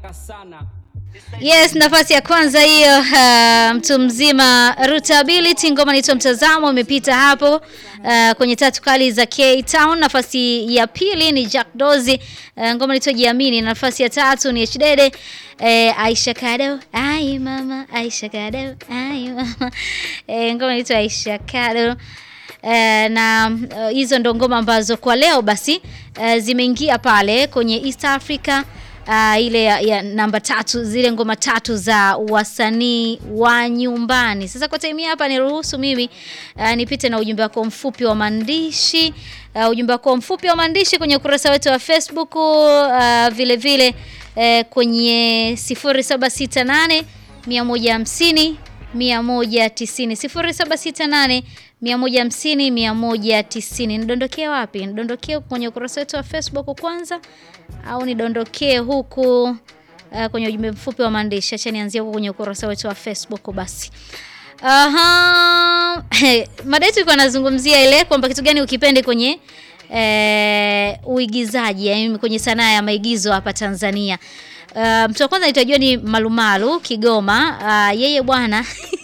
sana. Yes, nafasi ya kwanza hiyo, uh, mtu mzima Rootability, ngoma inaitwa Mtazamo, imepita hapo uh, kwenye tatu kali za K Town. Nafasi ya pili ni Jack Dozi, uh, ngoma inaitwa Jiamini. Nafasi ya tatu ni Hdede, uh, Aisha Kado, ai mama, Aisha Kado, ai mama, uh, ngoma inaitwa Aisha Kado. Uh, na uh, hizo ndo ngoma ambazo kwa leo basi uh, zimeingia pale kwenye East Africa uh, ile ya, ya namba tatu, zile ngoma tatu za wasanii wa nyumbani. Sasa kwa time hapa niruhusu mimi uh, nipite na ujumbe wako mfupi wa maandishi uh, ujumbe wako mfupi wa maandishi kwenye ukurasa wetu wa Facebook uh, vile vile uh, kwenye 0768 150 190 0768 150 190. Nidondokee wapi? Nidondokee kwenye ukurasa wetu wa Facebook kwanza au nidondokee huku uh, kwenye ujumbe mfupi wa maandishi? Acha nianzie huku kwenye ukurasa wetu wa Facebook basi. Aha. Mada yetu ilikuwa nazungumzia ile kwamba kitu gani ukipende kwenye eh, uigizaji, yaani kwenye sanaa ya maigizo hapa Tanzania. Uh, mtu wa kwanza nitajua ni Malumalu Kigoma. Uh, yeye bwana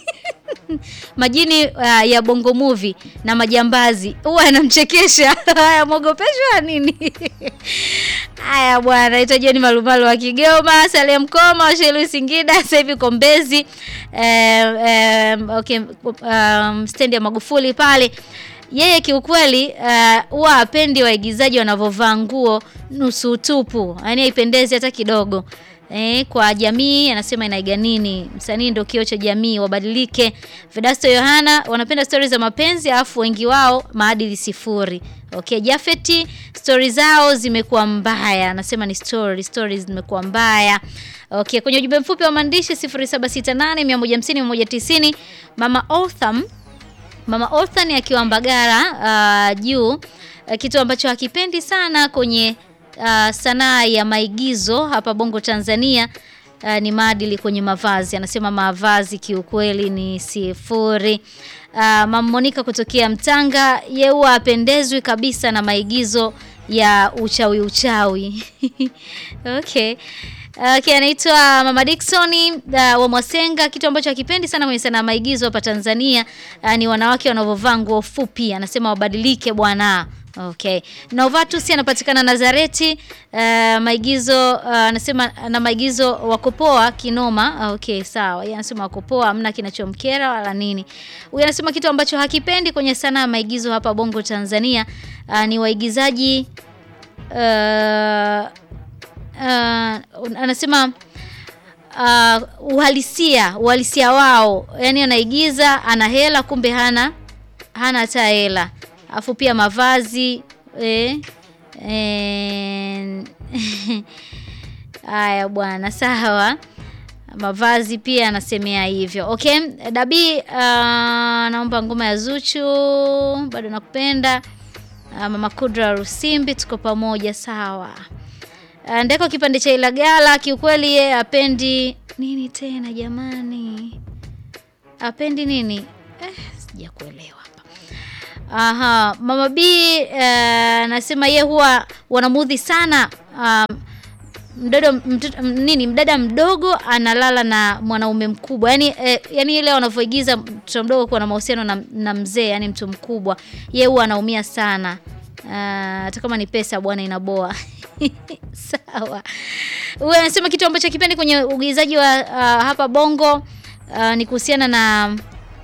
majini uh, ya Bongo Movie na majambazi huwa anamchekesha. Haya, mwogopeshwa nini? Haya bwana, itajua ni Malumalu wa Kigoma. Saleh Mkoma wa Shelu Singida, sasa hivi Kombezi eh, eh, okay, um, stendi ya Magufuli pale yeye kiukweli huwa uh, apendi waigizaji wanavyovaa nguo nusu tupu, yaani haipendezi hata kidogo. Eh, kwa jamii anasema inaiga nini? Msanii ndio kioo cha jamii, wabadilike. Vedasto Yohana wanapenda stori za mapenzi, alafu wengi wao maadili sifuri. Okay, Jafeti stori zao zimekuwa mbaya, anasema ni story stories zimekuwa mbaya. Okay, kwenye ujumbe mfupi wa maandishi 0768 150 190 Mama Otham Mama Orthan akiwa Mbagara uh, juu uh, kitu ambacho hakipendi sana kwenye uh, sanaa ya maigizo hapa Bongo Tanzania uh, ni maadili kwenye mavazi. Anasema mavazi kiukweli ni sifuri. Uh, Mama Monica kutokea Mtanga, yeye huwa apendezwi kabisa na maigizo ya uchawi uchawi. Okay. Okay, anaitwa Mama Dickson uh, wa Mwasenga. Kitu ambacho hakipendi sana kwenye sanaa maigizo hapa Tanzania uh, ni wanawake wanavyovaa nguo fupi. Anasema wabadilike bwana. Okay. Novatus anapatikana Nazareti. Uh, maigizo uh, anasema na maigizo wakopoa kinoma. Okay, sawa. Yeye anasema wakopoa hamna kinachomkera wala nini. Huyu anasema kitu ambacho hakipendi kwenye sanaa ya maigizo hapa Bongo Tanzania uh, ni waigizaji uh, Uh, anasema uh, uhalisia uhalisia wao, yani anaigiza ana hela kumbe hana hana hata hela, afu pia mavazi eh, eh, haya bwana, sawa mavazi pia anasemea hivyo. Okay, Dabi uh, naomba ngoma ya Zuchu bado nakupenda. Uh, Mama Kudra Rusimbi tuko pamoja, sawa. Ndeko kipande cha Ilagala kiukweli, ye apendi nini tena jamani, apendi nini eh, sijakuelewa hapa. Aha, Mama B anasema uh, ye huwa wanamudhi sana um, mdodo mtoto, nini mdada mdogo analala na mwanaume mkubwa, yani eh, yani ile wanavyoigiza mtoto mdogo kuwa na mahusiano na, na mzee, yani mtu mkubwa, ye huwa anaumia sana hata uh, kama ni pesa bwana inaboa. Sawa. Huyu anasema kitu ambacho kipendi kwenye uigizaji wa uh, hapa Bongo uh, ni kuhusiana na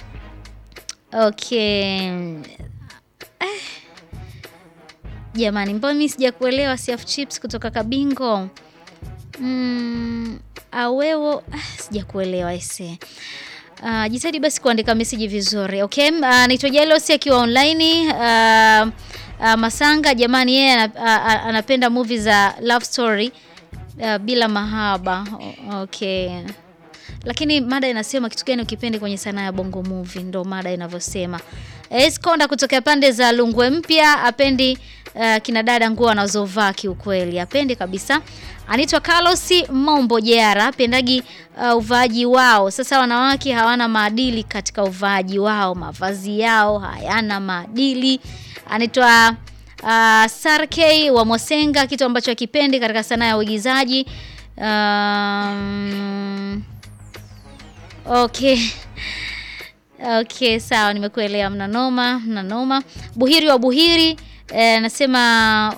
okay. Eh. Jamani, mbona mimi sijakuelewa Siaf Chips kutoka Kabingo. Mm, awewo ah, sijakuelewa ese. Uh, jitahidi basi kuandika message vizuri. Okay? Uh, naitwa Jealousy akiwa online uh, Uh, Masanga jamani, yeye yeah, uh, anapenda movie za love story uh, bila mahaba. Okay, lakini mada inasema kitu gani ukipende kwenye sanaa ya bongo movie, ndo mada inavyosema. Eskonda kutokea pande za Lungwe Mpya apendi uh, kina dada nguo anazovaa kiukweli, apendi kabisa. Anaitwa Carlos Mombo Jera apendagi uh, uvaaji wao. Sasa wanawake hawana maadili katika uvaaji wao, mavazi yao hayana maadili anaitwa uh, Sarkey wa Mosenga, kitu ambacho akipendi katika sanaa ya uigizaji Um, okay okay, sawa, nimekuelewa. Mna noma, mna noma. Buhiri wa Buhiri eh, nasema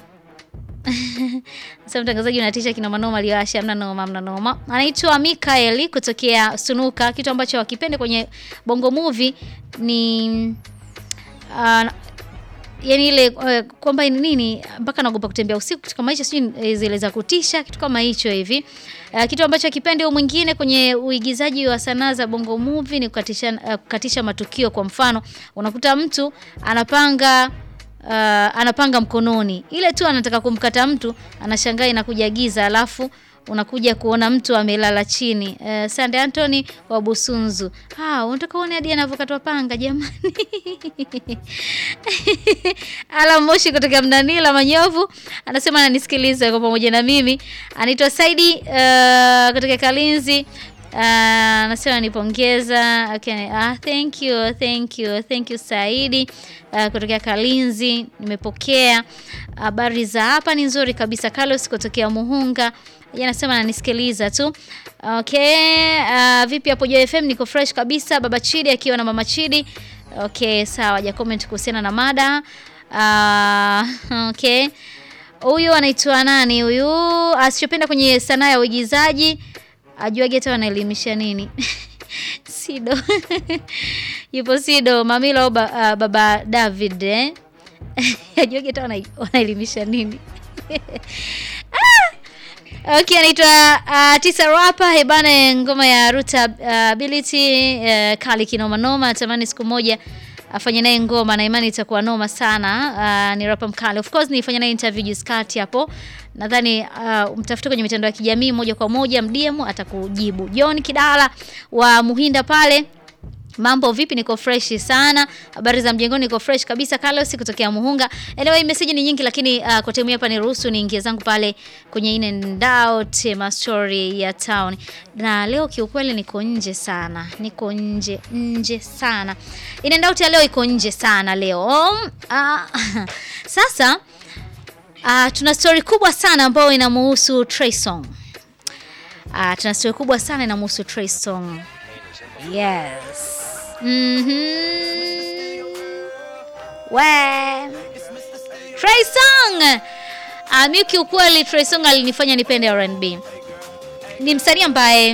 sasa mtangazaji unatisha kina manoma liwasha, mna noma, mna noma. Anaitwa Mikaeli kutokea Sunuka. Kitu ambacho wakipende kwenye Bongo Movie ni uh, yani ile uh, kwamba ni nini mpaka naogopa kutembea usiku, kitu kama hicho, sijui zile za kutisha, kitu kama hicho hivi. Uh, kitu ambacho akipende huyu mwingine kwenye uigizaji wa sanaa za Bongo Movie ni kukatisha, uh, kukatisha matukio. Kwa mfano unakuta mtu anapanga uh, anapanga mkononi, ile tu anataka kumkata mtu, anashangaa inakuja giza, alafu unakuja kuona mtu amelala chini. Uh, Sande Anthony wa Busunzu. Ah, unataka uone hadi anavyokatwa panga jamani. Ala Moshi kutoka Mnanila Manyovu anasema ananisikiliza kwa pamoja na mimi. Anaitwa Saidi uh, kutoka Kalinzi. Anasema uh, nipongeza. Okay. Ah, thank you, thank you, thank you Saidi uh, kutokea Kalinzi. Nimepokea habari uh, za hapa ni nzuri kabisa. Carlos kutokea Muhunga yeye anasema ananisikiliza tu. Okay, uh, vipi hapo Joy FM? Niko fresh kabisa. Baba Chidi akiwa na Mama Chidi. Okay, sawa, haja comment kuhusiana na mada. Uh, okay. Huyu anaitwa nani huyu? Asichopenda kwenye sanaa ya uigizaji ajuage hata wanaelimisha nini? Sido. Yupo Sido Mamila ba, uh, baba David eh? ajuage hata wanaelimisha nini? Okay, anaitwa uh, Tisa Rapa hebana, ngoma ya Ruta Ability uh, uh, kali kinoma noma. Natamani siku moja afanye naye ngoma na imani itakuwa noma sana. Uh, ni rapa mkali. Of course nilifanya naye interview juzi kati hapo. Nadhani uh, mtafute kwenye mitandao ya kijamii moja kwa moja, mdm atakujibu. John Kidala wa Muhinda pale Mambo vipi? Niko fresh sana. Habari za mjengoni? Niko fresh kabisa. Carlos kutokea Muhunga. Anyway, message ni nyingi lakini uh, kwa time hapa niruhusu niingie zangu pale kwenye in and out ma story ya town. Na leo kiukweli niko nje sana. Niko nje nje sana. In and out ya leo iko nje sana leo. Uh, sasa uh, tuna story kubwa sana ambayo inamuhusu Trey Songz. Uh, tuna story kubwa sana inamuhusu Trey Songz. Yes. Mm-hmm. We. Trey Songz. Uh, mimi kiukweli Trey Songz alinifanya nipende R&B. Ni msanii ambaye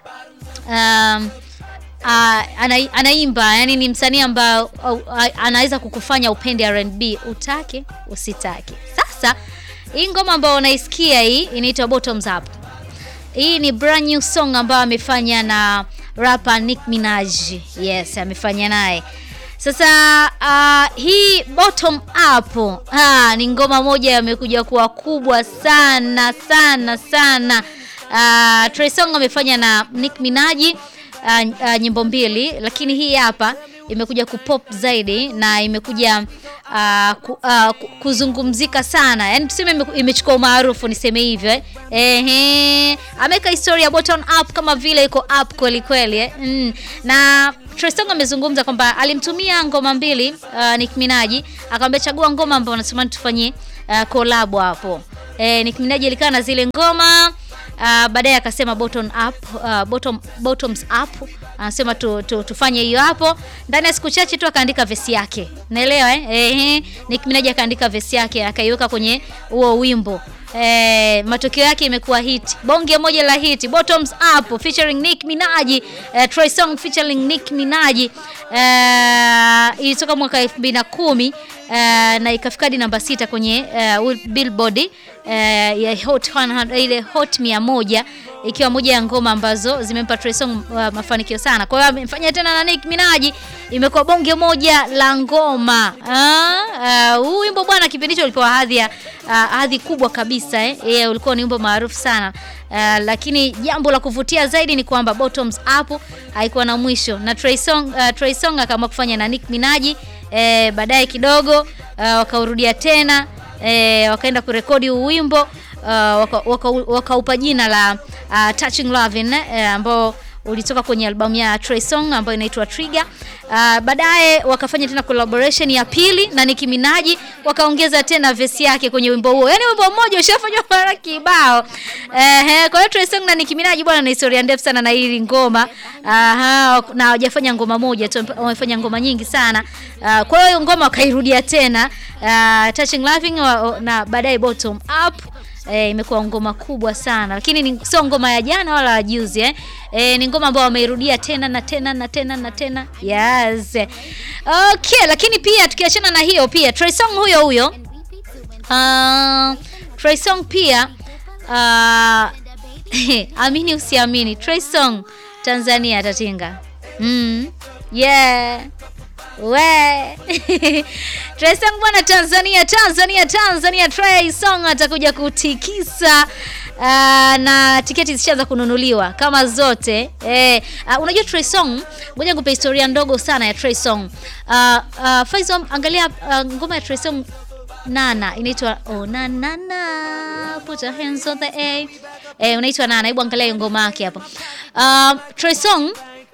um, uh, ana, anaimba yani ni msanii ambaye uh, uh, anaweza kukufanya upende R&B utake usitake. Sasa hii ngoma ambayo unaisikia hii inaitwa Bottoms Up. Hii ni brand new song ambayo amefanya na rapper Nick Minaj. Yes, amefanya naye. Sasa uh, hii bottom up uh, ni ngoma moja amekuja kuwa kubwa sana sana sana. Uh, Trey Songz amefanya na Nick Minaj uh, uh, nyimbo mbili, lakini hii hapa imekuja kupop zaidi na imekuja uh, ku, uh, kuzungumzika sana, yaani tuseme imechukua umaarufu, niseme hivyo eh. Ehe, ameweka historia ya bottom up kama vile iko up kweli kweli eh. Mm. Na Trey Songz amezungumza kwamba alimtumia ngoma mbili uh, Nick Minaj akamwambia chagua ngoma ambayo unatamani tufanyie uh, collab hapo. Eh, Nick Minaj alikaa na zile ngoma Uh, baadaye akasema bottom up, uh, bottom, bottoms up anasema tu, tu, tufanye hiyo hapo. Ndani ya siku chache tu akaandika vesi yake, naelewa eh? Eh, Nick Minaj akaandika vesi yake akaiweka kwenye huo wimbo eh, matokeo yake imekuwa hit, bonge moja la hit, bottoms up featuring Nick Minaj eh, Trey Songz featuring Nick Minaj eh, ilitoka mwaka 2010 eh, na ikafika hadi namba sita kwenye eh, Billboard eh, ya hot 100, ile hot 100 ikiwa moja ya ngoma ambazo zimempa Trey Songz uh, mafanikio sana. Kwa hiyo amefanya tena na Nick Minaj, imekuwa bonge moja la ngoma. Huu uh, wimbo bwana, kipindi hicho ulipewa hadhi ya uh, hadhi kubwa kabisa eh. Yeah, ulikuwa ni wimbo maarufu sana uh, lakini jambo la kuvutia zaidi ni kwamba bottoms up haikuwa na mwisho na Trey Songz uh, Trey Songz akaamua kufanya na Nick Minaj eh, baadaye kidogo uh, wakaurudia tena eh, wakaenda kurekodi huu wimbo uh, wakaupa waka, waka jina la uh, Touching Lovin' eh, ambao ulitoka kwenye albamu ya Trey Songz ambayo inaitwa Trigger. Uh, baadaye wakafanya tena collaboration ya pili na Nicki Minaj wakaongeza tena verse yake kwenye wimbo huo. Yaani wimbo mmoja ushafanywa mara kibao. Eh, kwa hiyo Trey Songz na Nicki Minaj bwana na historia ndefu sana na hili ngoma. Aha, na hawajafanya ngoma moja tu, wamefanya ngoma nyingi sana. Uh, kwa hiyo ngoma wakairudia tena uh, Touching Laughing wa, na baadaye Bottom Up E, imekuwa ngoma kubwa sana lakini ni sio ngoma ya jana wala juzi eh. E, ni ngoma ambayo wameirudia tena na tena na tena na tena yes. Okay, lakini pia tukiachana na hiyo pia Trey Songz huyo huyo uh, Trey Songz pia uh, amini usiamini Trey Songz Tanzania atatinga mm, yeah we Trey Songz bwana, Tanzania Tanzania Tanzania, Trey Songz atakuja kutikisa. Uh, na tiketi zishaanza kununuliwa kama zote eh. Uh, unajua Trey Songz, ngoja nikupe historia ndogo sana ya Trey Songz. Uh, uh, Faisal, angalia uh, ngoma ya Trey Songz Nana inaitwa oh, na na na put your hands on the A eh, unaitwa Nana. Hebu angalia hiyo ngoma yake hapo. Uh, Trey Songz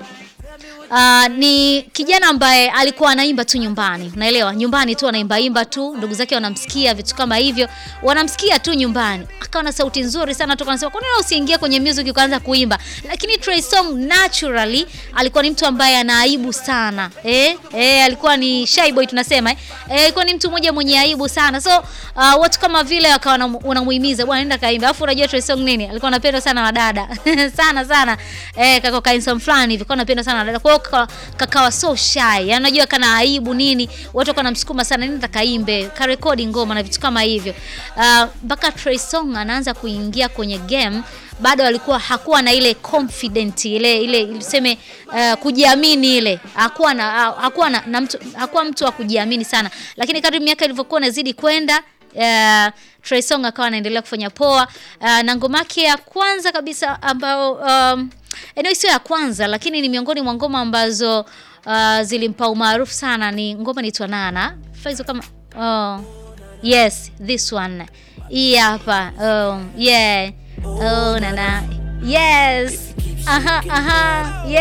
Uh, ni kijana ambaye alikuwa anaimba tu nyumbani, unaelewa, nyumbani tu anaimba imba tu, ndugu zake wanamsikia, vitu kama hivyo, wanamsikia tu nyumbani. Akawa na sauti nzuri sana, toka anasema kwa nini usiingie kwenye music ukaanza kuimba? Lakini Trey Songz naturally alikuwa ni mtu ambaye ana aibu sana eh, eh, alikuwa ni shy boy tunasema eh, eh, alikuwa ni mtu mmoja mwenye aibu sana, so uh, watu kama vile wakawa wanamuhimiza bwana, nenda kaimba. Alafu unajua Trey Songz nini, alikuwa anapenda sana wadada sana sana, eh, kako kainsa fulani hivi, alikuwa anapenda sana wadada, kwa hiyo kakawa so shy, anajua kana aibu nini, watu wakawa namsukuma sana, nenda kaimbe, karekodi ngoma na vitu kama hivyo, mpaka uh, Trey Songz anaanza kuingia kwenye game bado alikuwa hakuwa na ile confident ile ile tuseme, uh, kujiamini ile hakuwa na hakuwa na, na mtu hakuwa mtu wa kujiamini sana, lakini kadri miaka ilivyokuwa inazidi kwenda uh, Trey Songz akawa anaendelea kufanya poa uh, na ngoma yake ya kwanza kabisa ambao um, eneo sio ya kwanza lakini ni miongoni mwa ngoma ambazo uh, zilimpa umaarufu sana, ni ngoma inaitwa Nana Faizo kama oh, yes this one hii hapa oh, yeah oh, Nana yes aha aha yeah.